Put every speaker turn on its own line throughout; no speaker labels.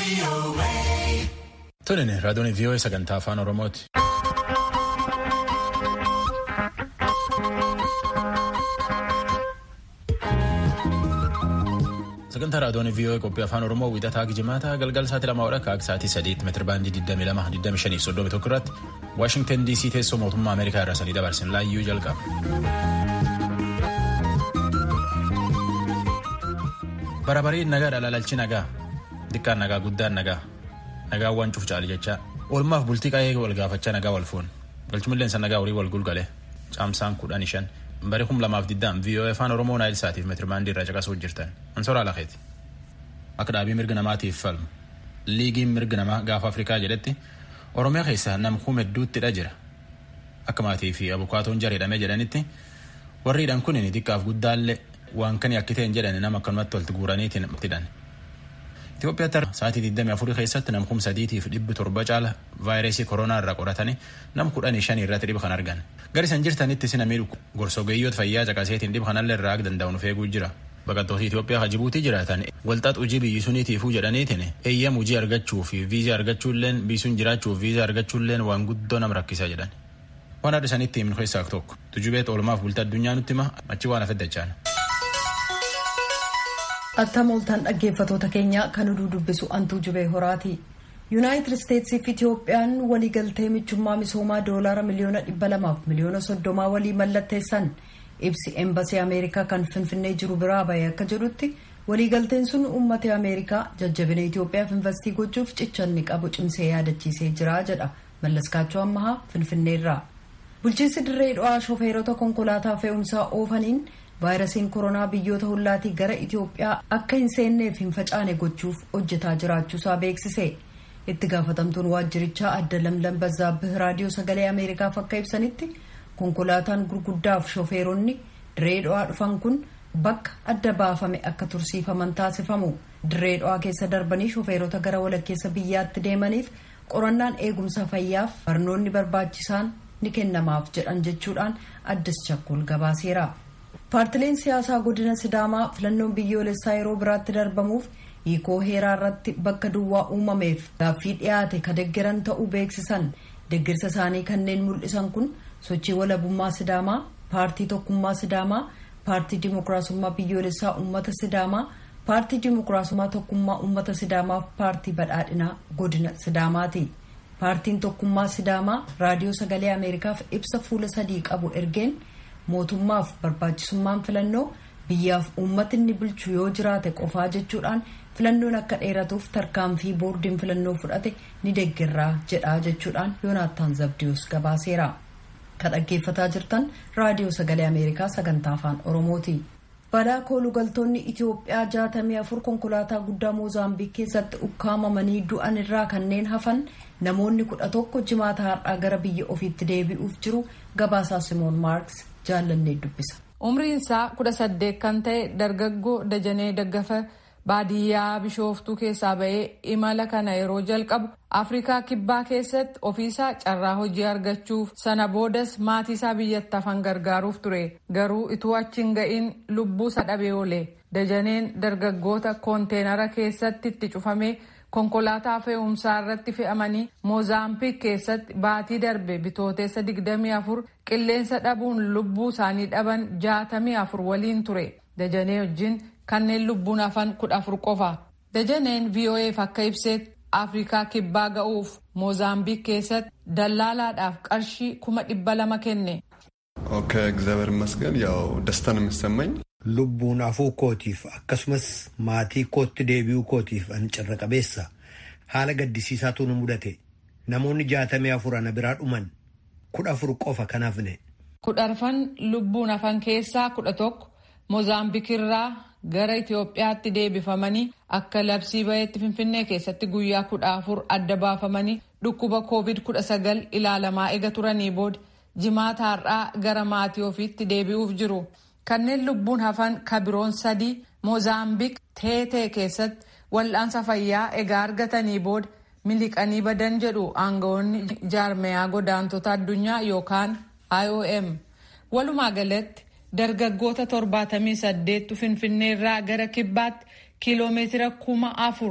Tolini raadiyoon vii'oo sagantaa afaan Oromooti. Sagantaa raadiyoon vii'oo qophii afaan Oromoo wiixataa Gijimaata galgala sa'aatii lama hodha akka sa'aatii sadiitti meetira baandii 22 tokko irratti Waashingtan DC teessoo mootummaa Ameerikaa irraa sanii dabarsin laayyuu jalqaba. Barabariin nagaa dhalaalchi nagaa xiqqaan nagaa guddaan nagaa nagaa waan cuuf caali jechaa oolmaaf bultii qaayee wal gaafachaa nagaa wal fuun galchumilleen nagaa horii wal gulgale caamsaan kudhan shan bari kum lamaaf diddaan vii'oo afaan oromoo naayil saatiif meetirbaandii irraa caqasuu jirtan ansoraa lafeeti akka dhaabii mirga namaatiif falmu liigiin mirga namaa gaafa afrikaa jedhetti oromiyaa keessaa namkuu hedduuttidha jira akka maatii fi abukaatoon jareedhame jedhanitti warriidhaan kun xiqqaaf guddaallee waan kan yakkiteen jedhan nama akkanumatti walitti guuraniitiin hidhan. Itoophiyaatti sa'aatii 24 keessatti namkum sadiitiif dhibbi torba caala vaayirasii koronaa irraa qoratanii nam kudhanii shanii irratti dhiba kan argan. Gari san jirtanitti sina miidhu gorsogeeyyoota fayyaa caqaseetiin dhiba kanallee irraa danda'u nuuf eeguu jira. Baqattoota Itoophiyaa kan Jibuutii jiraatan walxax hojii biyyi suniitiifuu jedhaniitiin eeyyam hojii argachuu fi viizaa argachuulleen biisuun jiraachuuf viizaa argachuulleen waan guddoo nama rakkisa jedhan. Waan adda sanitti himin keessaa tokko tujubeet oolmaaf bultii addunyaa nutti hima achi waan hafeddachaan.
Attam ooltan dhaggeeffatoota keenya kan oduu dubbisu antuu jubee horaati. Yuunaayitid Isteetsii fi Itiyoophiyaan waliigaltee michummaa misoomaa doolaara miliyoona dhibba lamaaf miliyoona soddomaa walii mallatteessan ibsi eembasii Ameerikaa kan finfinnee jiru biraa bahee akka jedhutti waliigalteen sun uummata Ameerikaa jajjabina Itiyoophiyaaf investii gochuuf cichanni qabu cimsee yaadachiisee jira jedha mallaskaachoo ammahaa finfinneerraa. Bulchiinsi dirree dho'aa shofeerota konkolaataa fe'umsaa oofaniin vaayirasiin koronaa biyyoota hollaatii gara Itiyoophiyaa akka hin seenneef hin facaane gochuuf hojjetaa jiraachuusaa beeksise. Itti gaafatamtuun waajjirichaa adda lamlam bazzaabbih raadiyoo sagalee Ameerikaaf akka ibsanitti konkolaataan gurguddaaf shofeeronni dirree dho'aa dhufan kun bakka adda baafame akka tursiifaman taasifamu. Dirree dho'aa keessa darbanii shofeerota gara walakkeessa biyyaatti deemaniif qorannaan eegumsa fayyaaf barnoonni barbaachisaan ni kennamaaf jedhan jechuudhaan addis chakkol gabaaseera. paartileen siyaasaa godina sidaamaa filannoon biyyoolessaa yeroo biraatti darbamuuf hiikoo heeraa irratti bakka duwwaa uumameef gaaffii dhiyaate ka deggeran ta'uu beeksisan deggirsa isaanii kanneen mul'isan kun sochii walabummaa sidaamaa paartii tokkummaa sidaamaa paartii dimokiraasummaa biyyoolessaa uummata sidaamaa paartii dimokiraasummaa tokkummaa uummata sidaamaaf paartii badhaadhinaa godina sidaamaati paartiin tokkummaa sidaamaa raadiyoo sagalee ameerikaaf ibsa fuula sadii qabu ergeen mootummaaf barbaachisummaan filannoo biyyaaf uummatni bulchu yoo jiraate qofaa jechuudhaan filannoon akka dheeratuuf tarkaanfii boordiin filannoo fudhate ni deeggarraa jedhaa jechuudhaan yoonaattaan zabdiyus gabaaseera ka dhaggeeffataa jirtan raadiyoo sagalee ameerikaa sagantaa afaan oromooti. balaa koolugaltoonni itiyoophiyaa jaatamii afur konkolaataa guddaa moozaambiik keessatti ukkaamamanii du'an irraa kanneen hafan namoonni kudha tokko jimaata har'aa gara biyya ofiitti deebi'uuf jiru gabaasaa simoon maarks jaallannee dubbisa.
umriin isaa kudha saddeet kan ta'e dargaggoo dajanee daggafa baadiyyaa bishooftuu keessaa ba'ee imala kana yeroo jalqabu afrikaa kibbaa keessatti ofiisaa carraa hojii argachuuf sana boodas maatii isaa biyyatti hafan gargaaruuf ture garuu ituu achiin ga'iin lubbuu isaa dhabee oole dajaneen dargaggoota koonteenara keessatti itti cufamee konkolaataa fe'umsaa irratti fe'amanii moozaambiik keessatti baatii darbe bitooteessa 24 qilleensa dhabuun lubbuu isaanii dhaban 64 waliin ture dajanee wajjin kanneen lubbuun hafan 14 qofa dajaneen vo'eef akka ibseetti afrikaa kibbaa ga'uuf moozaambiik keessatti dallaalaadhaaf qarshii kuma dhibba lama kenne.
ከእግዚአብሔር ይመስገን ያው ደስታ ነው የሚሰማኝ
lubbuun hafuu kootiif akkasumas maatii kootti deebi'uu kootiif an carra qabeessa haala gaddisiisaatu nu mudate namoonni jaatamii afur ana biraa dhuman kudha afur qofa kan hafne.
kudha arfan lubbuun hafan keessaa kudha tokko moozaambiikirraa gara Itoophiyaatti deebifamanii akka labsii ba'eetti finfinnee keessatti guyyaa kudha afur adda baafamanii dhukkuba koovid kudha sagal ilaalamaa eega turanii booda jimaata har'aa gara maatii ofiitti deebi'uuf jiru. kanneen lubbuun hafan kabiroon sadii moozaambiik teetee keessatti wal'aansa fayyaa egaa argatanii booda miliqanii badan jedhu aangawoonni jaarmeyaa godaantota addunyaa yookaan IOM walumaa galatti dargaggoota torbaatamii saddeettu finfinneerraa gara kibbaatti kiiloomeetira kuma afur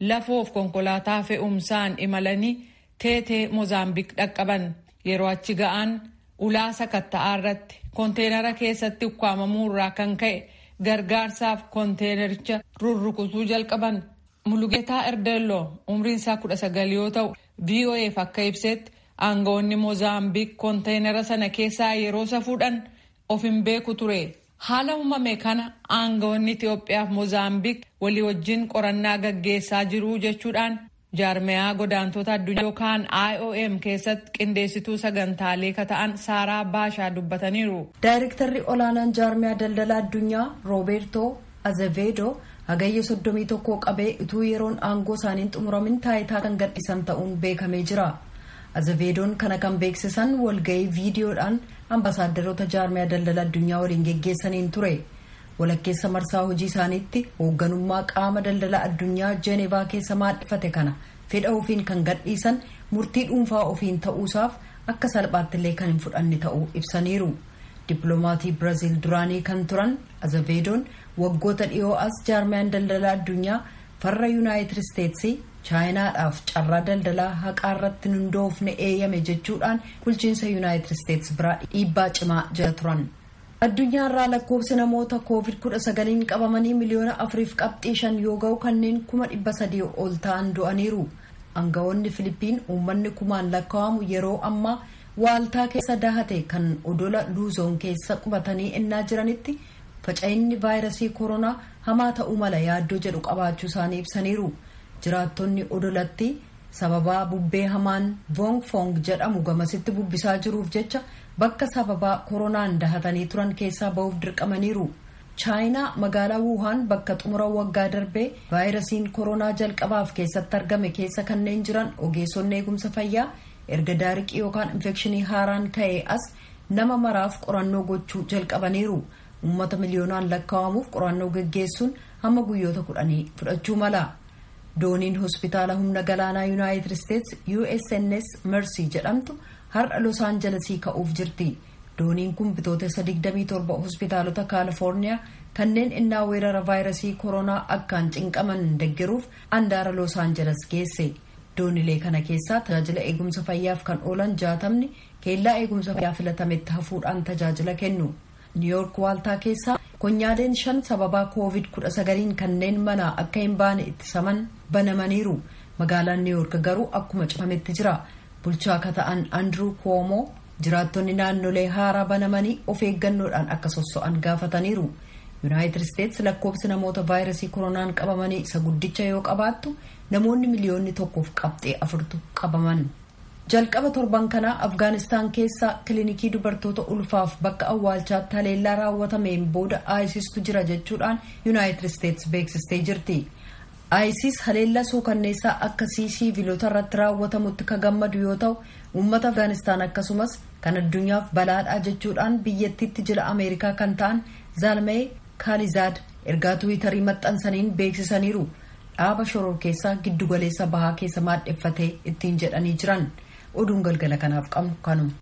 lafoof konkolaataa fe'umsaan imalanii teetee Moozaambiik dhaqqaban. Yeroo achi ga'an ulaa sakatta'aa irratti konteenara keessatti ukkaamamuu irraa kan ka'e gargaarsaaf konteenericha rurrukutuu jalqaban. Mulugeetaa Erdeelloo umriin isaa kudha sagal yoo ta'u VOAf akka ibsetti aangawoonni Moozaambiik konteenara sana keessaa yeroo safuudhaan of hin beeku ture. Haala uumame kana aangawoonni Itoophiyaa fi Moozaambiik walii wajjin qorannaa gaggeessaa jiru jechuudhaan jaarmiyaa godaantota addunyaa yookaan IOM keessatti qindeessituu sagantaalee kata'an Saaraa Baashaa dubbataniiru.
Daayirektarri olaanaan jaarmiyaa daldala addunyaa Roobertoo Azevedo hagayya soddomii tokkoo qabee utuu yeroon aangoo isaaniin xumuramin taayitaa kan gadhiisan ta'uun beekamee jira. Azevedoon kana kan beeksisan walgahii viidiyoodhaan ambasaadarota jaarmiyaa daldala addunyaa waliin geggeessaniin ture. walakkeessa marsaa hojii isaaniitti hoogganummaa qaama daldala addunyaa jeenevaa keessa maadhifate kana fedha ofiin kan gadhiisan murtii dhuunfaa ofiin ta'uusaaf akka salphaattillee kan hin fudhanne ta'uu ibsaniiru dippiloomatii biraaziil duraanii kan turan azaveedoon waggoota dhiyoo as jaarmiyaan daldala addunyaa farra yuunaayitid isteetsii chaayinaadhaaf carraa daldalaa haqaa irratti hundoofne eeyyame jechuudhaan bulchiinsa yuunaayitid isteets biraa dhiibbaa cimaa jala turan. addunyaa irraa lakkoofsi namoota koovid kudha sagaliin qabamanii miliyoona afuriif qabxii shan yoo ga'u kanneen kuma dhibba sadii ol ta'an du'aniiru aangawoonni filipiin uummanni kumaan lakkaa'amu yeroo ammaa waaltaa keessa dahate kan odola luuzoon keessa qubatanii ennaa jiranitti faca'inni vaayirasii koronaa hamaa ta'uu mala yaaddoo jedhu qabaachuu isaanii ibsaniiru jiraattonni odolatti sababaa bubbee hamaan vong fong jedhamu gamasitti bubbisaa jiruuf jecha bakka sababaa koronaan dahatanii turan keessaa ba'uuf dirqamaniiru chaayinaa magaalaa wuuhaan bakka xumura waggaa darbee vaayirasiin koronaa jalqabaaf keessatti argame keessa kanneen jiran ogeessonni eegumsa fayyaa erga daariqii yookaan infekshinii haaraan ka'ee as nama maraaf qorannoo gochuu jalqabaniiru uummata miliyoonaan lakkaa'amuuf qorannoo geggeessuun hamma guyyoota kudhanii fudhachuu mala dooniin hospitaala humna galaanaa yuunaayitid isteets usns mercy jedhamtu har'a los aanjalesii ka'uuf jirti dooniin kun bitootessa 27 hospitaalota kaalifoorniyaa kanneen innaa weerara vaayirasii koronaa akkaan cinqaman deggeruuf andaara los aanjeles geesse doonilee kana keessaa tajaajila eegumsa fayyaaf kan oolan jaatamni keellaa eegumsa fayyaa filatametti hafuudhaan tajaajila kennu niiyoork waaltaa keessaa konyaaleen shan sababaa koovid 19 kanneen manaa akka hin baane ittisaman banamaniiru magaalaan niiyoork garuu akkuma cufametti jira bulchaa akka ta'an andrew kuomoo jiraattonni naannolee haaraa banamanii of eeggannoodhaan akka sosso'an gaafataniiru yuunaayitid isteets lakkoofsi namoota vaayirasii koronaan qabamanii isa guddicha yoo qabaattu namoonni miliyoonni tokkoof qabxee afurtu qabaman jalqaba torban kanaa afgaanistaan keessa kilinikii dubartoota ulfaaf bakka awwaalchaatti haleellaa raawwatameen booda aayisistu jira jechuudhaan yuunaayitid isteets beeksistee jirti aayisis haleellaa suukanneessaa akkasii siiviilota irratti raawwatamutti ka gammadu yoo ta'u uummata afgaanistaan akkasumas kan addunyaaf balaadhaa jechuudhaan biyyattiitti jila ameerikaa kan ta'an zaalmee kaalizaad ergaa tuwitarii maxxansaniin beeksisaniiru dhaaba shoror keessaa giddugaleessa bahaa keessa maadheffatee ittiin jedhanii jiran oduun galgala kanaaf qabnu kanuma.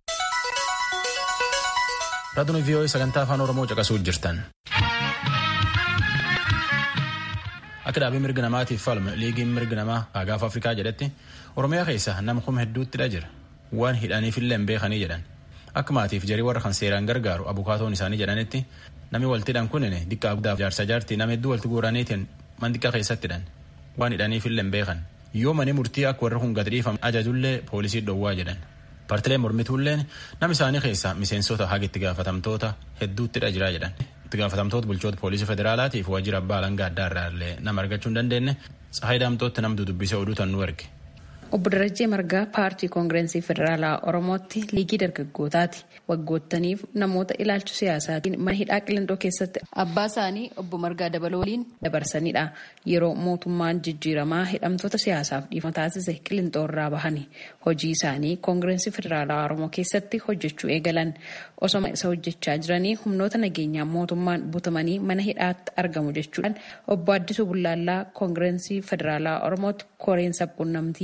Raadiyoo VOA sagantaa afaan Oromoo caqasuu jirtan. Akka dhaabii mirga namaatiif falmu liigiin mirga namaa Gaanfa Afrikaa jedhetti Oromiyaa keessa nama kuma hedduuttidha jira. Waan hidhaniifillee hin beekanii jedhan. Akka maatiif jarii warra kan seeraan gargaaru abukaatoon isaanii jedhanitti namni waltidhan kun diqqaa guddaaf jaarsa jaartii nama hedduu walitti guuraniitiin mandiqa keessattidhan. Waan hidhaniifillee hin beekan. Yoo mani murtii akka warri kun gad dhiifamu ajajullee poolisii dhowwaa jedhan. Partilee mormituulleen nama isaanii keessaa miseensota haga itti gaafatamtoota hedduuttidha jira jedhan. itti gaafatamtoota bulchoota poolisii federaalaatiif waajjira abbaa alangaa addaa irraa illee nama argachuu hin dandeenye tsahayi daamtootti namtu dubbisee oduu tan nu erge.
Obbo Darajjee Margaa paartii koongireensii federaalaa Oromootti liigii dargaggootaati. Waggoottaniif namoota ilaalcha siyaasaatiin mana hidhaa qilindoo keessatti abbaa isaanii obbo Margaa Dabaloo waliin dabarsanidha. Yeroo mootummaan jijjiiramaa hidhamtoota siyaasaaf dhiifama taasise qilindoo irraa bahani. Hojii isaanii koongireensii federaalaa Oromoo keessatti hojjechuu eegalan. Osoma isa hojjechaa jiranii humnoota nageenyaa mootummaan butamanii mana hidhaatti argamu jechuudhaan obbo Addisuu Bullaallaa koongireensii federaalaa Oromootti koreen sabquunnamtii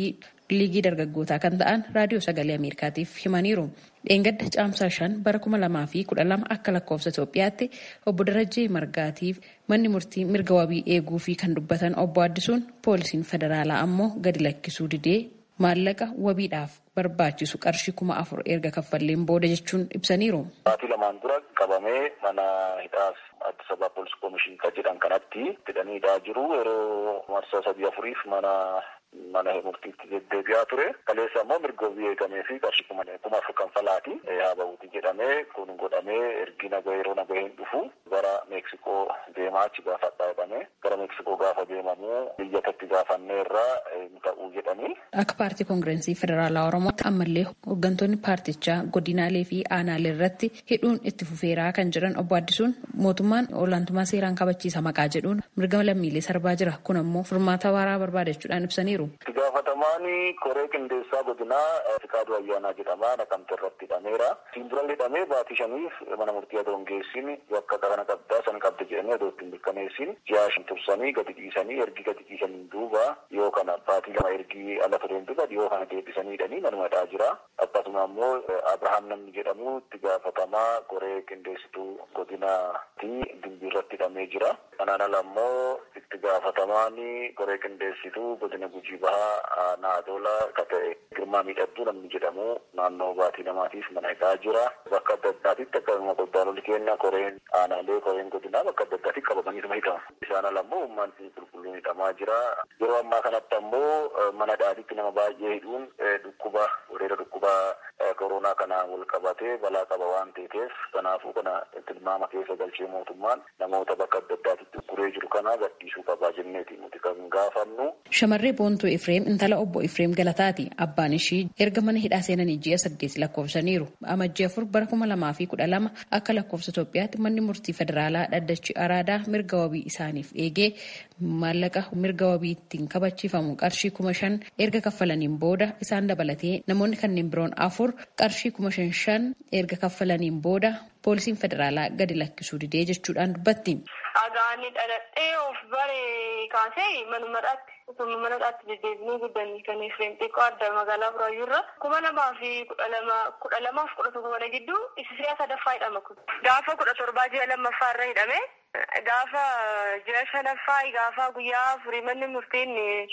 liigii dargaggootaa kan ta'an raadiyoo sagalee ameerikaatiif himaniiru. dheengadda caamsaa shan bara kuma lamaa fi kudha lama akka lakkoofsa Itoophiyaatti obbo Darajjee Margaatiif manni murtii mirga wabii eeguu fi kan dubbatan obbo Addisuun poolisiin federaalaa ammoo gadi lakkisuu didee maallaqa wabiidhaaf barbaachisu qarshii kuma afur erga kaffalleen booda jechuun ibsaniiru.
Baatii lamaan dura qabamee mana hidhaaf Addis Ababa Poolis Koomishin kan jedhan kanatti hidhaniidhaa jiru yeroo marsaa sadii afuriif mana mana murtiitti deddeebi'aa ture. Kaleessa immoo mirga wabii eegamee fi qarshii kuma kuma afur kanfalaati. Haa ba'uuti jedhamee kun godhamee ergi naga yeroo naga hin dhufu gara Meeksikoo deemaa achi gaafadhaa jedhamee gara Meeksikoo gaafa deemamuu biyyatatti gaafanneerraa hin ta'uu jedhanii.
Akka paartii koongirensii federaalaa Oromootti ammallee hooggantoonni paartichaa godinaalee fi aanaalee irratti hidhuun itti fufeeraa kan jiran obbo Addisuun mootummaan olaantummaa seeraan kabachiisa maqaa jedhuun mirga lammiilee sarbaa jira. Kun ammoo furmaata waaraa barbaadachuudhaan ibsaniiru.
Itti gaafatamaan koree qindeessaa godinaa Fikaaduu Ayyaanaa jedhama naqamte irratti hidhameera. Siin dura hidhamee baatii shaniif mana murtii adoo hin geessin bakka kana qabdaa san qabda jedhanii adoo ittiin mirkaneessin ji'a shan tursanii gadi dhiisanii ergi gadi dhiisaniin duuba yoo kana baatii lama ergi ala tureen duuba yoo kana deebisanii hidhanii manuma hidhaa jira. Akkasuma immoo Abrahaam namni jedhamu itti gaafatamaa koree qindeessituu godinaati dimbii irratti hidhamee jira. Kanaan ala immoo itti gaafatamaan koree qindeessituu godina gujii bahaa naadola ka ta'e girmaa miidhagduu namni jedhamu naannoo baatii namaatiif mana hidhaa jira. Bakka adda addaatitti akkasuma qophaa'olli keenya koreen aanaalee koreen godinaa bakka adda addaatti qabamanii nama hidhamu. Isaan ala immoo uummanni qulqulluun hidhamaa jira. Yeroo ammaa kanatti ammoo mana dhaaditti nama baay'ee hidhuun dhukkuba wareera dhukkuba koronaa kanaan wal qabatee balaa qaba waan ta'eef kanaafuu kana tilmaama keessa galchee mootummaan namoota bakka adda addaatitti guree jiru kana gadhiisuu qabaa jenneeti nuti kan gaafannu.
Shamarree Boontuu Ifreem intala obbo Ifreem Galataati. Abbaan ishii erga mana hidhaa seenanii ji'a saddeet lakkoofsaniiru. Amajjii afur bara kuma lamaa fi kudha lama akka lakkoofsa Itoophiyaatti manni murtii federaalaa dhaddachi araadaa mirga wabii isaaniif eegee maallaqa mirga wabii ittiin kabachiifamu qarshii kuma shan erga kaffalaniin booda isaan dabalatee namoonni kanneen biroon afur qarshii kuma shan shan erga kaffalaniin booda poolisiin federaalaa gadi lakkisuu didee jechuudhaan dubbatti.
Agaanii dhaladhee of bare kaasee manumadhaatti osoo manadhaatti deddeebinuu guddanii kan Efreem xiqqoo adda magaalaa Buraayyuurra kuma lamaa fi kudha lama kudha lamaaf kudha tokko kana gidduu isa si'a sadaffaa hidhama kun. Gaafa kudha torbaa ji'a lammaffaa irra hidhame gaafa ji'a shanaffaa gaafa guyyaa afurii manni murtiin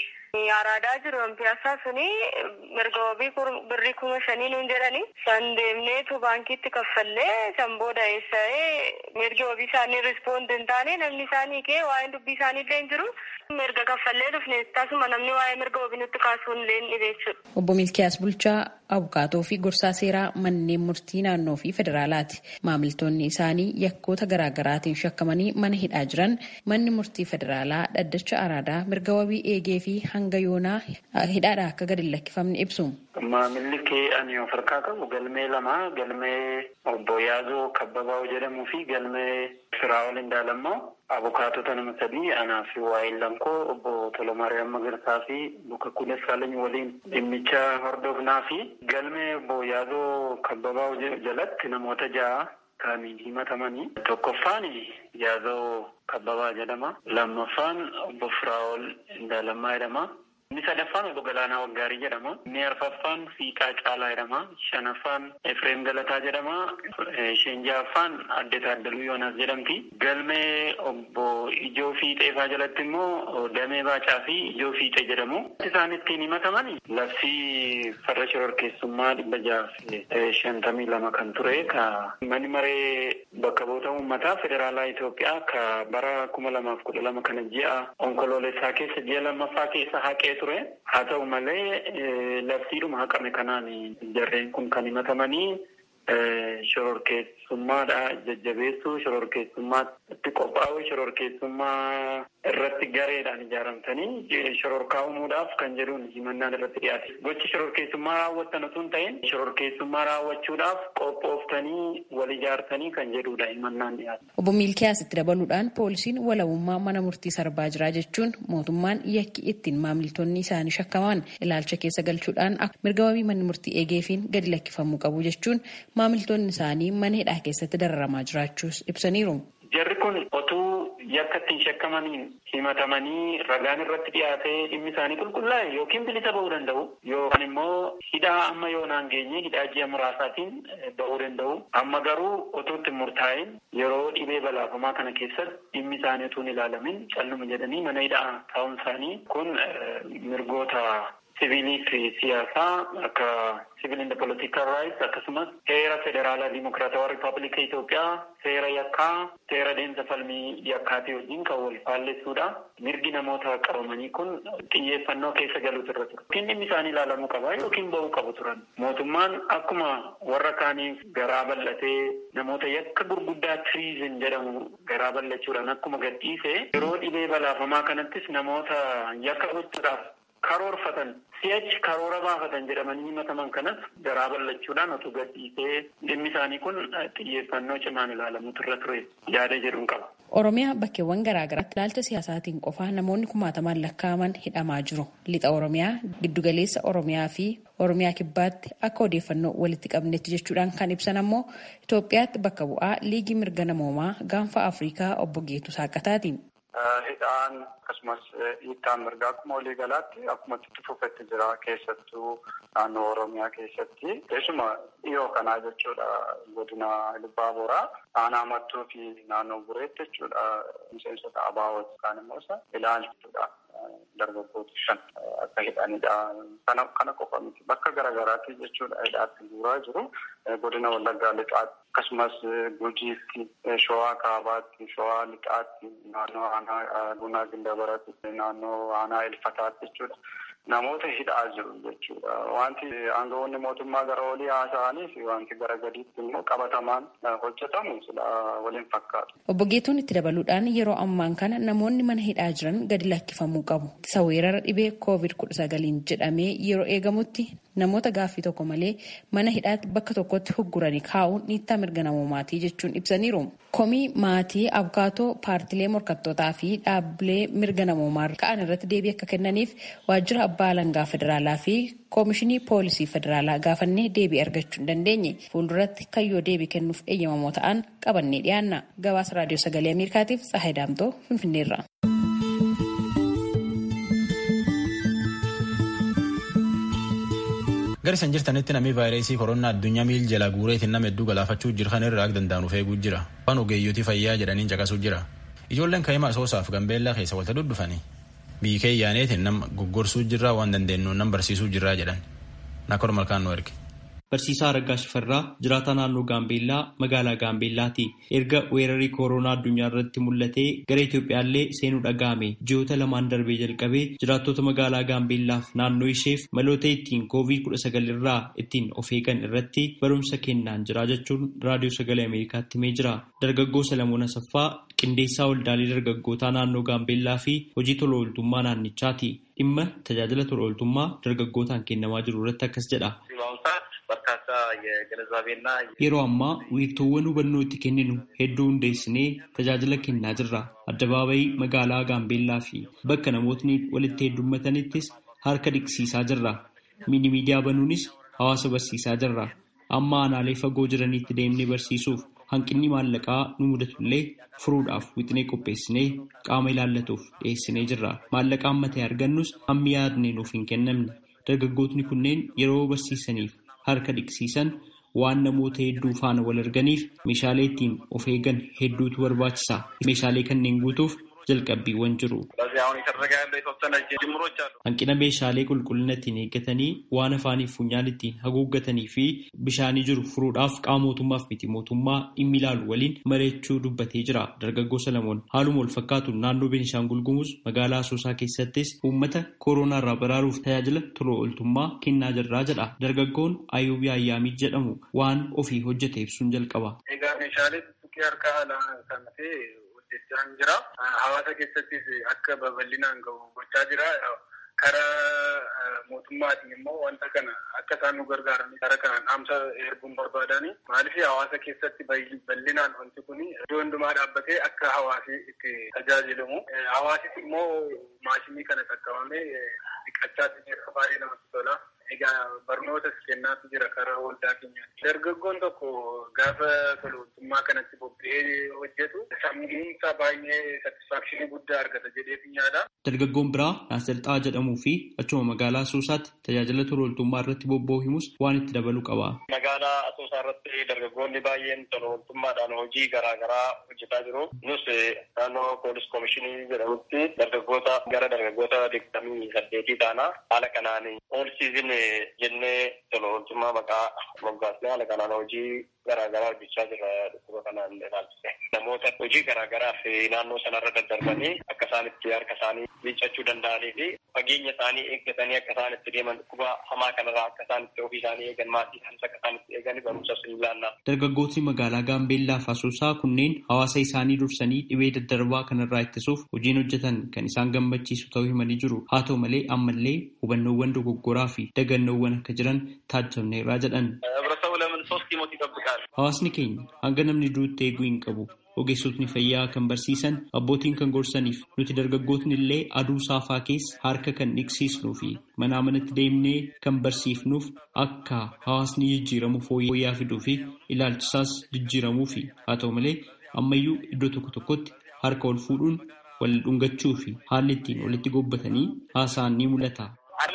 araadaa jiru piyaasaa suni mirga wabii birrii kuma shanii nuun jedhani san deemneetu baankiitti kaffallee san booda eessa'ee mirga wabii isaanii rispoond hin taane namni isaanii kee waa'een dubbii isaanii illee hin jiru mirga kaffallee dhufne tasuma namni waa'ee mirga wabii nutti kaasuun illee hin dhibeessu.
Obbo Milkiyaas Bulchaa abukaatoo fi gorsaa seeraa manneen murtii naannoo fi federaalaati. Maamiltoonni isaanii yakkoota garaagaraatiin shakkamanii mana hidhaa jiran manni murtii federaalaa dhaddacha araadaa mirga wabii eegee fi hanga yoonaa hidhaadhaa akka gadi lakkifamne ibsu.
Maamilli kee ani of harkaa qabu galmee lama galmee obbo Yaazoo Kabbabaa jedhamuu fi galmee Firaa'ol Indaalammoo abukaatota nama sadii anaa fi waa'een lankoo obbo Tolomaariyaam Magarsaa fi Luka Kunes Saalany waliin dhimmicha hordofnaa fi galmee obbo Yaazoo Kabbabaa jalatti namoota ja'a kaaniin himatamanii tokkoffaan Yaazoo Kabbabaa jedhama lammaffaan obbo Firaa'ol Indaalammaa jedhama. Inni sadaffaan obbo Galaanaa Waggaarii jedhama. Inni arfaffaan Fiiqaa Caalaa jedhama. Shanaffaan Efreem Galataa jedhama. Isheen ja'affaan Adde Taaddaluu Yoonaas jedhamti. Galmee obbo Ijoo Fiixeefaa jalatti immoo Damee Baacaa fi Ijoo Fiixee jedhamu. Isaan ittiin himataman labsii farra shororkeessummaa dhibba jaaf shantamii lama kan ture ka manni maree bakka bu'oota uummataa federaalaa Itoophiyaa ka bara kuma lamaaf kudha lama kana ji'a onkoloolessaa keessa ji'a lammaffaa keessa haqee ture. Haa ta'u malee labsiidhuma haqame kanaan jarreen kun kan himatamanii shororkeessummaadha jajjabeessuu shororkeessummaatti qophaa'u shororkeessummaa irratti gareedhaan ijaaramtanii shororkaa uumuudhaaf kan jedhuun himannaan irratti dhiyaate. Gochi shororkeessummaa raawwattan osoo hin ta'in shororkeessummaa raawwachuudhaaf qophooftanii wal ijaartanii kan jedhudha himannaan dhiyaate.
Obbo Miilkiyaas itti dabaluudhaan poolisiin walabummaa mana murtii sarbaa jira jechuun mootummaan yakki ittiin maamiltoonni isaanii shakkaman ilaalcha keessa galchuudhaan mirga wabii manni murtii eegeefiin gadi lakkifamuu qabu jechuun maamiltoonni isaanii mana hidhaa keessatti dararamaa jiraachuus ibsaniiru.
Jarri kun otuu yakka ittiin shakkamaniin himatamanii ragaan irratti dhiyaatee dhimmi isaanii qulqullaa'e yookiin bilisa ba'uu danda'u yookaan immoo hidhaa amma yoonaan geenye hidhaa ji'a muraasaatiin ba'uu danda'u. Amma garuu otoo itti murtaa'in yeroo dhibee balaafamaa kana keessatti dhimmi isaanii utuu hin ilaalamin calluma jedhanii mana hidhaa taa'uun isaanii kun mirgoota siviilii fi siyaasaa akka civil and political rights akkasumas seera federaalaa dimokiraatawaa riippaabilika Itoophiyaa seera yakkaa seera deemsa falmii yakkaatii wajjin kan wal faallessuudha. Mirgi namoota qabamanii kun xiyyeeffannoo keessa galuutu irra ture. Yookiin dhimmi isaanii ilaalamuu qaba yookiin ba'uu qabu turan. Mootummaan akkuma warra kaaniif garaa bal'atee namoota yakka gurguddaa tiriizin jedhamu garaa bal'achuudhaan akkuma gadhiise yeroo dhibee balaafamaa kanattis namoota yakka gochuudhaaf karoorfatan si'achi karoora baafatan jedhamanii himataman kanas garaa bal'achuudhaan otoo gadhiisee dhimmi isaanii kun xiyyeeffannoo cimaan ilaalamutu irra ture yaada jedhuun qaba.
Oromiyaa bakkeewwan garaagaraatti ilaalcha siyaasaatiin qofaa namoonni kumaatamaan lakkaa'aman hidhamaa jiru. Lixa Oromiyaa, giddugaleessa Oromiyaa fi Oromiyaa kibbaatti akka odeeffannoo walitti qabnetti jechuudhaan kan ibsan ammoo Itoophiyaatti bakka bu'aa liigii mirga namoomaa gaanfa Afrikaa obbo Geetuu Saaqataati.
Hidhaan akkasumas hiittaan mirgaa akkuma walii galaatti akkuma itti fufetti jira keessattuu naannoo Oromiyaa keessatti keessuma dhiyoo kanaa jechuudha godina Libbaa Boraa aanaa mattuu fi naannoo Bureetti jechuudha miseensota abaawot yookaan immoo isa ilaalchuudha. dargaggoota shan akka hidhanidha. Kana kana qofa miti bakka garaagaraatti jechuudha hidhaatti guuraa jiru. Godina Wallaggaa lixaatti akkasumas Gujiitti, Shawaa Kaabaatti, Shawaa lixaatti, naannoo aanaa Gunaa Gindabaratti, naannoo aanaa Ilfataatti jechuudha. Namoota hidhaa jiru jechuudha. Wanti aangawoonni mootummaa gara olii haasa'aniif wanti gara gadiitti immoo qabatamaan hojjetamu sila waliin fakkaatu.
Obbo Geetuun itti dabaluudhaan yeroo ammaan kana namoonni mana hidhaa jiran gadi lakkifamuu qabu. Isa weerara dhibee koovid kudha sagaliin jedhamee yeroo eegamutti namoota gaaffii tokko malee mana hidhaatti bakka tokkotti hugguranii kaa'uun dhiittaa mirga namoomaatii jechuun ibsaniiru. Komii maatii abukaatoo paartilee morkattootaa fi dhaabbilee mirga namoomaa ka'an irratti deebii akka kennaniif waajjira abbaa alangaa federaalaa fi koomishinii poolisii federaalaa gaafannee deebii argachuu hin dandeenye fuulduratti kayyoo deebii kennuuf eeyyamamoo ta'an qabannee dhiyaanna gabaasa raadiyoo sagalee ameerikaatiif tsahayi daamtoo finfinneerra.
Gara isan jirtanitti namni vaayirasii koronaa addunyaa miil jala guureetiin nama hedduu galaafachuu jiran irraa akka danda'an eeguu jira. Waan ogeeyyotii fayyaa jedhaniin caqasuu jira. Ijoolleen kaa'imaa soosaaf gambeellaa keessa walta duddufanii biikee yaaneetiin nama goggorsuu jirraa waan dandeenyu nama barsiisuu jirraa jedhan. Nakor malkaan nu erge.
Barsiisaa Araggaa Shifarraa jiraataa naannoo Gaambeellaa magaalaa Gaambeellaati. Erga weerarri kooroonaa addunyaa irratti mul'atee gara Itoophiyaallee seenuu dhaga'ame ji'oota lamaan darbee jalqabee jiraattota magaalaa Gaambeellaaf naannoo isheef maloota ittiin koovid kudha sagal irraa ittiin of eegan irratti barumsa kennaan jira jechuun raadiyoo sagalee Ameerikaatti himee jira. Dargaggoo Salamoon Asaffaa qindeessaa waldaalee dargaggootaa naannoo Gaambeellaa fi hojii tola ooltummaa naannichaati. Dhimma tajaajila tola ooltummaa dargaggootaan kennamaa jiru irratti akkas jedha. Yeroo ammaa wiirtuuwwan hubannoo itti kenninu hedduu hundeessinee tajaajila kennaa jirra. Addabaabayii magaalaa Gaambeellaa fi bakka namootni walitti heddummatanittis harka dhiqsiisaa jirra. Mini miidiyaa banuunis hawaasa barsiisaa jirra. Amma aanaalee fagoo jiranitti deemnee barsiisuuf hanqinni maallaqaa nu mudatullee furuudhaaf wixinee qopheessinee qaama ilaallatuuf dhiyeessinee jirra. Maallaqa ammatee argannus hammi yaadnee nuuf hin kennamne. Dargaggootni kunneen yeroo barsiisaniif harka dhiqsiisan waan namoota hedduu faana wal arganiif meeshaalee ittiin of eegan hedduutu barbaachisa. Meeshaalee kanneen guutuuf jalqabbiiwwan jiru. Hanqina meeshaalee qulqullina ittiin eeggatanii waan afaaniif funyaan ittiin haguuggatanii fi bishaanii jiru furuudhaaf qaama mootummaaf miti mootummaa dhimmi ilaalu waliin mari'achuu dubbatee jira. Dargaggoo Salamoon haaluma wal fakkaatu naannoo Beenishaangul Gumuz magaalaa Asoosaa keessattis uummata kooroonaa irraa baraaruuf tajaajila tola ooltummaa kennaa jirraa jedha. Dargaggoon Ayuubii Ayyaamii jedhamu waan ofii hojjete ibsuun jalqaba.
Egaa meeshaalee tuttuqee harkaa kan ta'e hojjechaa jira. Hawaasa keessattis akka babal'inaan gahu gochaa jira. Karaa mootummaatiin immoo wanta kana akka isaan nu gargaaran karaa kanaan dhaamsa erguun barbaadani. Maaliif hawaasa keessatti bal'inaan wanti kun iddoo hundumaa dhaabbatee akka hawaasi itti tajaajilamu. Hawaasis immoo maashinii kana qaqqabamee dhiqachaa jira baay'ee namatti tola. Egaa barnootas kennaatu jira karaa waldaa keenyaatti. Dargaggoon tokko gaafa tolootummaa kanatti bobba'ee hojjetu sammuunsaa baay'ee satisfaakshinii guddaa argata jedhee yaada.
Dargaggoon biraa Naasirxaa jedhamuu fi achuma magaalaa Asoosaatti tajaajila tolooltummaa irratti bobba'uu himus waan itti dabaluu qaba.
Magaalaa Asoosaa irratti dargaggoonni baay'een tolooltummaadhaan hojii garaagaraa hojjetaa jiru. Nus naannoo poolis koomishinii jedhamutti dargaggoota gara dargaggoota digdamii saddeetii taana. Haala kanaan ool siizin jennee tolooltummaa maqaa moggaasnee haala kanaan hojii garaagaraa hojjechaa jira dhukkuba kanaan ilaalchise. Namoota hojii garaagaraaf naannoo sanarra daddarbanii akka isaan itti harka isaanii miiccachuu danda'anii fi fageenya isaanii eeggatanii akka isaan itti deeman dhukkuba hamaa kanarraa akka isaan itti ofii isaanii eegan maatii isaaniis akka isaan itti eegan barumsas ni ilaalla.
Dargaggootni magaalaa Gaambeellaa fi Asoosaa kunneen hawaasa isaanii dursanii dhibee daddarbaa kanarraa ittisuuf hojiin hojjetan kan isaan gammachiisu ta'uu himanii jiru. Haa ta'u malee ammallee hubannoowwan dogoggoraa fi dagannoowwan akka jiran taajjabneerraa jedhan. Hawaasni keenya hanga namni duutti eeguu hin qabu. Ogeessotni fayyaa kan barsiisan abbootiin kan gorsaniif nuti dargaggootni illee aduu saafaa keessa harka kan dhiqsiisnuu fi manaa manatti deemnee kan barsiifnuuf akka hawaasni jijjiiramu fooyya'aa fiduu fi ilaalchisaas jijjiiramuu fi haa ta'u malee ammayyuu iddoo tokko tokkotti harka ol fuudhuun wal dhungachuu fi haalli ittiin walitti gobbatanii haasa'an ni mul'ata.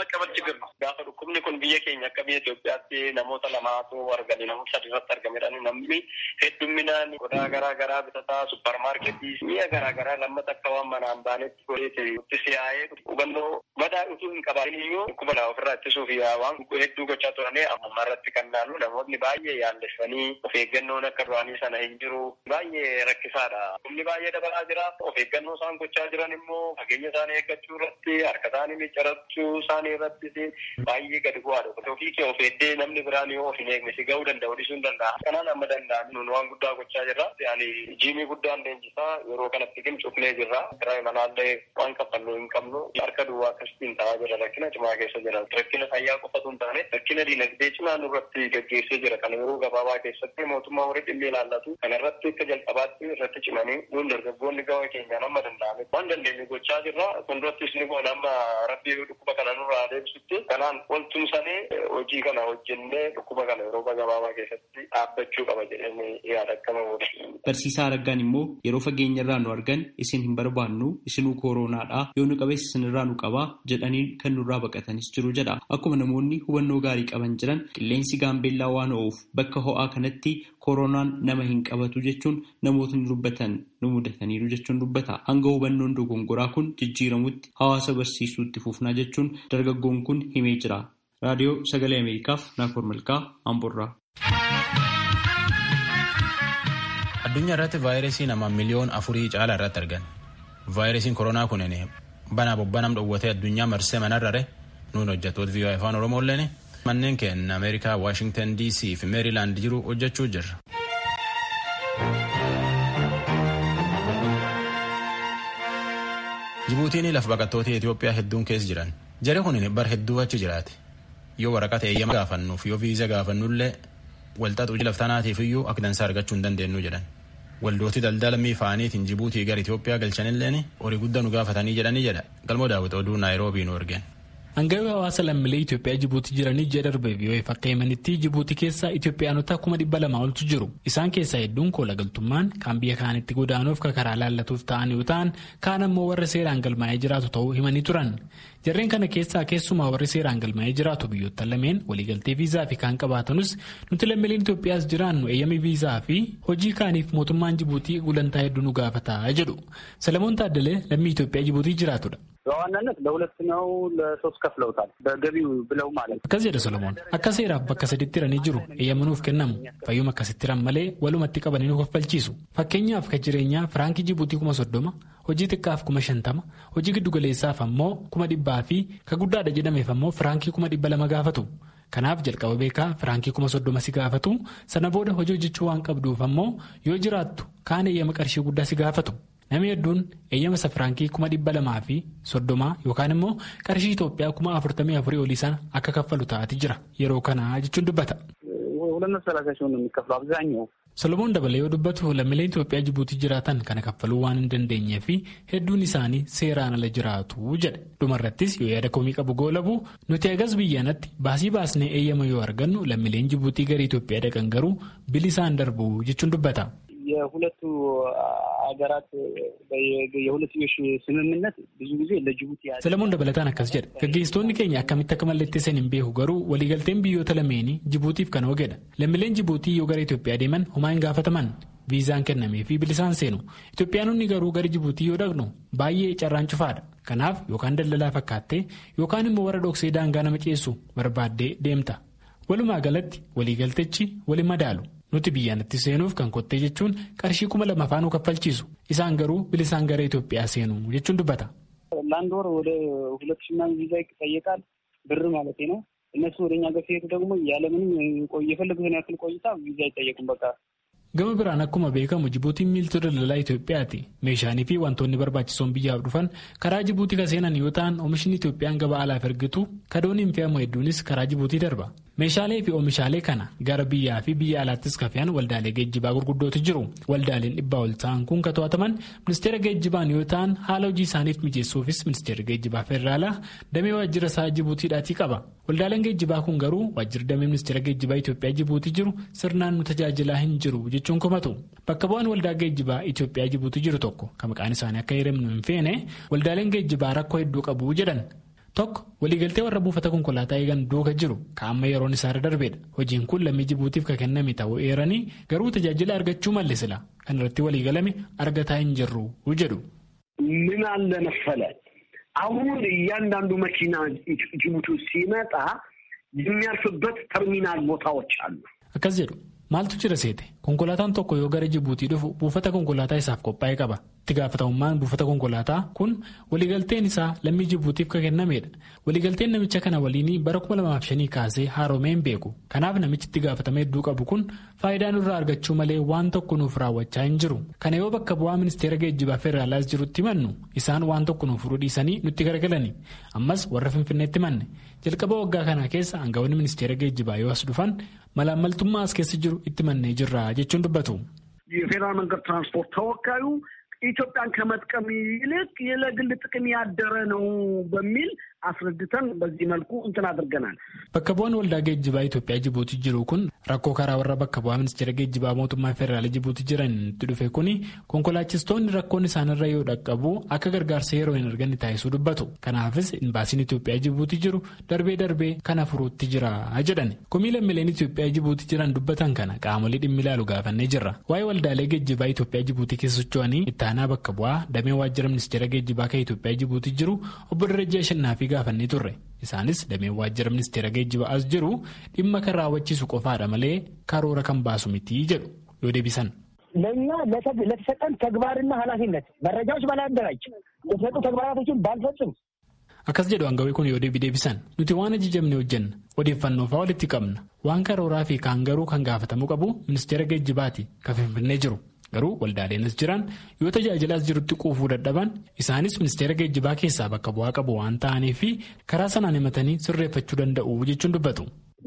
Gaafa dhukkubni kun biyya keenya akka biyya Itoophiyaatti namoota lamaatu argame namoota sadi irratti argamedha. Namni heddumminaan qodaa garaa garaa bitataa supparmaarketii mi'a garaa garaa lammata akka waan manaan baanetti godheeti itti siyaa'ee hubannoo badaa utuu hin qabaatin iyyuu dhukkuba lama ofirraa ittisuuf waan hedduu gochaa turanii amma irratti kan naannu namoonni baay'ee yaallessanii of eeggannoon akka duraanii sana hin jiru baay'ee rakkisaadha. Dhukkubni baay'ee dabalaa jira. Of eeggannoo isaan gochaa jiran immoo fageenya isaanii eeggachuu irratti harka isaanii miccirachuu isaanii irratti baay'ee gadi bu'aadha. Ofii kee of eeddee namni biraan yoo of hin eegne si ga'uu danda'u dhiisuu hin danda'a. Kanaan amma danda'an nun waan guddaa gochaa jirra. Yaani jiimii guddaan leenjisaa yeroo kanatti cufnee jirra. Kiraa manaallee waan kaffallu hin qabnu harka duwwaa akkasitiin ta'aa jira rakkina cimaa keessa jira. Rakkina fayyaa qofatu hin taane rakkina diinagdee cimaa nurratti gaggeessee jira. Kana yeroo gabaabaa keessatti mootummaa horii dhimmi ilaallatu. Kana irratti akka jalqabaatti irratti cimanii nuun dargaggoonni gama keenyaan amma danda'ame. Waan dandeenye gochaa jirra. Fuuldurattis ni goona amma rabbii dhukkuba kana nurraa deebisutti. Kanaan waltumsanii hojii kana hojjennee dhukkuba kana yeroo gabaabaa keessatti dhaabbachuu qaba jedhanii yaada akkama godhe.
Barsiisaa Araggaan immoo yeroo fageenya irraa nu argan isin hin barbaannu isinuu kooronaadha yoo nu qabees isinirraa nu qabaa jedhanii kan nurraa baqatanis jiru jedha. Akkuma namoonni hubannoo gaarii qaban jiran qilleensi gaambeellaa waan ho'uuf bakka ho'aa kanatti kooronaan nama hin qabatu jechuun namootni dubbatan nu mudataniiru jechuun dubbata. Hanga hubannoon dogongoraa kun jijjiiramutti hawaasa barsiisuutti fufnaa jechuun dargaggoon kun himee jira. Raadiyoo Sagalee Ameerikaaf Naakoor Malkaa Amborraa.
Addunyaa irratti vaayirasii nama miliyoon afurii caalaa irratti argan. Vaayirasiin koronaa kunin banaa bobbanam dhowwatee addunyaa marsee manarrare nuun hojjettoota vii'oo afaan Oromoolleen manneen keenya Ameerikaa Waashingtan DC fi Meerilaand jiru hojjechuu jirra. Jibuutiin lafa baqattoota Itoophiyaa hedduun keessa jiran. Jari kun bar hedduu achi jiraate. Yoo waraqata eeyyama gaafannuuf yoo viiza gaafannullee walxaxuu laftanaatiif iyyuu akka dansaa argachuu hin dandeenyu jedhan. Waldooti daldala miifaaniitiin Jibuutii gara Itoophiyaa galchanilleen horii guddaa nu gaafatanii jedhanii jedha. Galmoo daawwiti oduu Naayiroobii nu ergeen.
Hangawii hawaasa lammiilee Itoophiyaa Jibuutii jiranii ji'a darbe biyyoota akka himanitti Jibuutii keessa Itoophiyaanota kuma dhibba lama oltu jiru. Isaan keessaa hedduun koola galtummaan kan biyya kaanitti godaanuuf kan karaa laallatuuf ta'an yoo ta'an kaan ammoo warra seeraan galmaa'ee jiraatu ta'uu himanii turan. Jarreen kana keessaa keessumaa warri seeraan galmaa'ee jiraatu biyyoota lameen waliigaltee viizaa fi kaan qabaatanus nuti lammiileen Itoophiyaas jiraannu eeyyama viizaa fi hojii kaaniif mootummaan Jibuutii gulantaa hedduu nu gaafataa jedhu. Salamoon Taaddalee lammii Itoophiyaa Jibuutii jiraatudha.
በዋናነት ለሁለት ነው ለሶስት ከፍለውታል በገቢው ብለው ማለት
akkas jedha solomoon akka seeraaf bakka saditti hiranii jiru eeyyamanuuf kennamu fayyuma akkasitti hiran malee walumatti qabanii nu kaffalchiisu fakkeenyaaf kan jireenyaa firankii jibuutii kuma soddoma hojii xiqqaaf kuma shantama hojii giddugaleessaaf ammoo kuma dhibbaa fi ka guddaadha jedhameef ammoo firankii kuma dhibba lama gaafatu kanaaf jalqaba beekaa firankii kuma soddoma si gaafatu sana booda hojii hojjechuu waan qabduuf ammoo yoo jiraattu kaan eeyyama qarshii guddaa si gaafatu. Namni hedduun eeyyama safiraankii kuma dhibba lamaa fi soddomaa yookaan immoo qarshii Itoophiyaa kuma afurtamii afurii olii sana akka kaffalu ta'ati jira yeroo kana jechuun dubbata. Solomoon dabalee yoo dubbatu lammiileen Itoophiyaa Jibuutii jiraatan kana kaffaluu waan hin dandeenyee fi hedduun isaanii seeraan ala jiraatu jedhe. Dhumarrattis yoo yaada komii qabu goolabu nuti agas biyyaanatti baasii baasnee eeyyama yoo argannu lammiileen Jibuutii gara Itoophiyaa dhaqan garuu bilisaan darbu jechuun dubbata.
የሁለቱ ሀገራት የሁለትዮሽ ስምምነት ብዙ ጊዜ ለጅቡቲ
ሰለሞን dabalataan akkas jedha gaggeessitoonni keenya akkamitti akka mallatteessan hin beeku garuu waliigalteen biyyoota lameenii jibuutiif kan oogedha lammiileen jibuutii yoo gara Itoophiyaa deeman homaa hin gaafataman viizaan kennamee fi bilisaan seenu Itoophiyaanonni garuu gara jibuutii yoo dhaqnu baay'ee carraan cufaadha kanaaf yookaan daldalaa fakkaattee yookaan immoo warra dhoksee daangaa nama ceessu barbaaddee deemta walumaa galatti waliigaltechi wali madaalu. nuti biyyaanatti seenuuf kan kottee jechuun qarshii kuma lama faanuu kaffalchiisu isaan garuu bilisaan gara Itoophiyaa seenu jechuun dubbata.
ለአንድ ወር ወደ ሁለት ሺህ ምናምን ቪዛ ይጠየቃል ብር ማለት ነው። እነሱ ወደ እኛ ጋር ሲሄዱ ደግሞ ያለምንም የፈለጉትን ያክል ቆይታ ቪዛ አይጠየቁም በቃ
Gama biraan akkuma beekamu Jibuutiin miiltoo daldalaa Itoophiyaati. Meeshaalee fi wantoonni barbaachisoon biyyaaf dhufan karaa Jibuutii kan seenan yoo ta'an oomishni Itoophiyaan gabaa alaaf ergitu kadoon hin fe'amu hedduunis karaa Jibuutii darba. Meeshaalee fi oomishaalee kana gara biyyaa fi biyya alaattis kan fe'an waldaalee geejjibaa gurguddootu jiru. Waldaaleen dhibbaa ol ta'an kun kan to'ataman ministeera geejjibaan yoo ta'an haala hojii isaaniif mijeessuufis ministeera geejjibaa federaalaa damee waajjira isaa Jibuutiidhaatii qaba. Waldaaleen geejjibaa kun garuu waajjirri damee ministeera geejjibaa Itoophiyaa Jibuutii jiru sirnaan nu tajaajilaa hin jiru jechuun komatu. Bakka bu'aan waldaa geejjibaa Itoophiyaa Jibuutii jiru tokko kan maqaan isaanii akka hiramnu hin feene waldaaleen geejjibaa rakkoo hedduu qabu jedhan. Tokko waliigaltee warra buufata konkolaataa eegan duuka jiru kan amma yeroon isaarra darbeedha. Hojiin kun lammii Jibuutiif kan kenname ta'uu eeranii garuu tajaajila argachuu malle sila kan irratti waliigalame argataa hin jirru jedhu.
ምን አለ መሰለህ አሁን እያንዳንዱ መኪና ጅቡቲ ሲመጣ የሚያርፍበት ተርሚናል ቦታዎች አሉ።
Akkas jedhu maaltu jira seete konkolaataan tokko yoo gara Jibuutii dhufu buufata konkolaataa isaaf qophaa'ee qaba. Itti gaafatamummaan buufata konkolaataa kun waliigalteen isaa lammii Jibuutiif kan kennameedha. Waliigalteen namicha kana waliin bara 2005 kaasee haaromee hin beeku. Kanaaf namichi itti gaafatama hedduu qabu kun faayidaa nurraa argachuu malee waan tokko nuuf raawwachaa hin jiru. Kana yoo bakka bu'aa ministeera geejjibaa federaalaas jirutti himannu isaan waan tokko nuuf furuu dhiisanii nutti garagalani. Ammas warra Finfinneetti himanne. Jalqaba waggaa kana keessa aangawoonni ministeera geejjibaa yoo as dhufan malaammaltummaa as keessa jiru itti mannee jirra jechuun dubbatu.
የፌዴራል መንገድ ትራንስፖርት ተወካዩ ኢትዮጵያን ከመጥቀም ይልቅ ለግል ጥቅም ያደረ ነው በሚል አስረድተን በዚህ መልኩ እንትን አድርገናል።
Bakka bu'aan waldaa geejjibaa Itoophiyaa Jibuutii jiru kun rakkoo karaa warra bakka bu'aa ministeera geejjibaa mootummaa federaalaa Jibuutii jiran itti dhufe kuni konkolaachistoonni rakkoon isaanirra yoo dhaqqabu akka gargaarsa yeroo hin arganne taasisuu dubbatu. Kanaafis imbaasiin Itoophiyaa Jibuutii jiru darbee darbee kana furuutti jira jedhan. Komii lammiileen Itoophiyaa Jibuutii jiran dubbatan kana qaamolee dhimmi ilaalu gaafannee jirra. Waa'ee waldaalee geejjibaa Itoophiyaa Jibuutii keessa socho'anii itti aanaa bakka bu'aa damee waajjira ministeera geejjibaa kan Itoophiyaa Jibuutii jiru obbo Darajaa Shannaafi gaafannee turre. Isaanis damee waajjira ministeera geejjibaa as jiru dhimma kan raawwachiisu qofaadha malee karoora kan baasu miti jedhu yoo deebisan.
ለእኛ ለተሰጠን ተግባርና ኃላፊነት መረጃዎች ባላደራጅ የተሰጡ ተግባራቶችን ባልፈጽም
Akkas jedhu aangawii kun yoo deebii deebisan nuti waan ajajamne hojjenna odeeffannoo fa'aa walitti qabna waan karooraa fi kaan garuu kan gaafatamuu qabu ministeera geejjibaati kan finfinnee jiru garuu waldaaleenis jiran yoo tajaajilaas jirutti quufuu dadhaban isaanis ministeera geejjibaa keessaa bakka bu'aa qabu waan ta'aniif fi karaa sanaan himatanii sirreeffachuu danda'u jechuun dubbatu.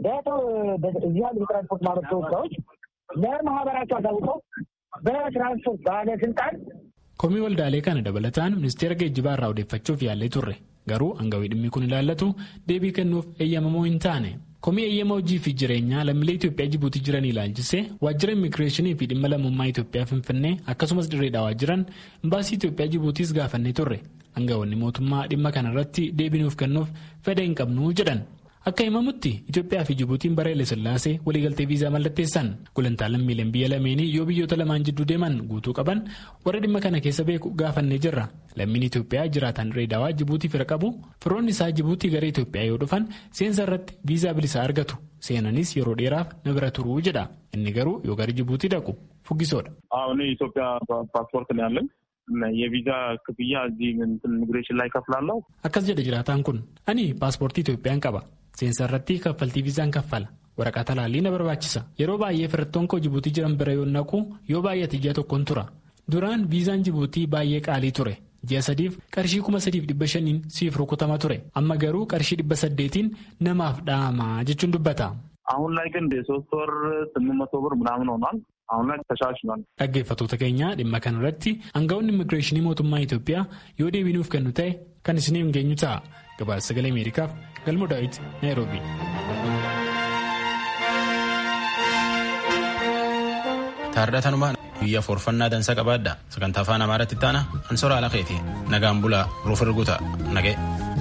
እዚህ ያሉ የትራንስፖርት ማህበር ተወካዮች ለማህበራቸው አሳውቀው በትራንስፖርት ባለስልጣን
Komii waldaalee kana dabalataan ministeera geejjibaa irraa odeeffachuuf yaallee turre garuu aangawii dhimmi kun ilaallatu deebii kennuuf eeyyamamoo hin taane. Komii eeyyama hojii fi jireenyaa lammiilee Itoophiyaa Jibuutii jiran ilaalchisee waajjira immigireeshinii fi dhimma lammummaa Itoophiyaa Finfinnee akkasumas dirreedhaa jiran imbaasii Itoophiyaa Jibuutiis gaafannee turre aangawoonni mootummaa dhimma kanarratti deebii nuuf kennuuf fedha hin qabnu jedhan. Akka himamutti Itoophiyaa fi Jibuutiin bara Haile Sillaasee waliigaltee viizaa mallatteessan gulantaa lammiileen biyya lameenii yoo biyyoota lamaan jidduu deeman guutuu qaban warra dhimma kana keessa beeku gaafannee jirra. Lammiin Itoophiyaa jiraatan Dirreedawaa Jibuutii fira qabu firoonni isaa Jibuutii gara Itoophiyaa yoo dhufan seensa irratti viizaa bilisaa argatu. Seenanis yeroo dheeraaf na bira turuu jedha. Inni garuu yoo gara Jibuutii dhaqu fuggisoodha.
አሁን የኢትዮጵያ ፓስፖርት ነው ያለኝ የቪዛ ክፍያ እዚህ ኢሚግሬሽን ላይ ከፍላለሁ።
Akkas jedha jiraataan kun ani paaspoortii Itoophiyaan qaba. Seensa irratti kaffaltii viizaan kaffala. Waraqaa talaallii na barbaachisa. Yeroo baay'ee firattoon koo Jibuutii jiran bira yoo naqu yoo baay'ate ji'a tokkoon tura. Duraan viizaan Jibuutii baay'ee qaalii ture. Ji'a sadiif qarshii kuma sadiif dhibba shaniin siif rukutama ture. Amma garuu qarshii dhibba saddeetiin namaaf dha'ama jechuun dubbata.
አሁን ላይ ግን የሶስት ወር ስምንት መቶ ብር ምናምን ሆኗል። አሁን ላይ ተሻሽሏል።
Dhaggeeffattoota keenya dhimma kanarratti aangawoonni immigireeshinii mootummaa Itoophiyaa yoo deebii nuuf kennu ta'e kan isiniif geenyu ta'a. Gabaasa sagalee Ameerikaaf Galmo Daawit Naayiroobi.
Taardhatanuma biyya forfannaa dansa qabaadha sagantaa afaan amaaraatti taana ansora ala keeti nagaan bulaa ruuf erguuta nagee.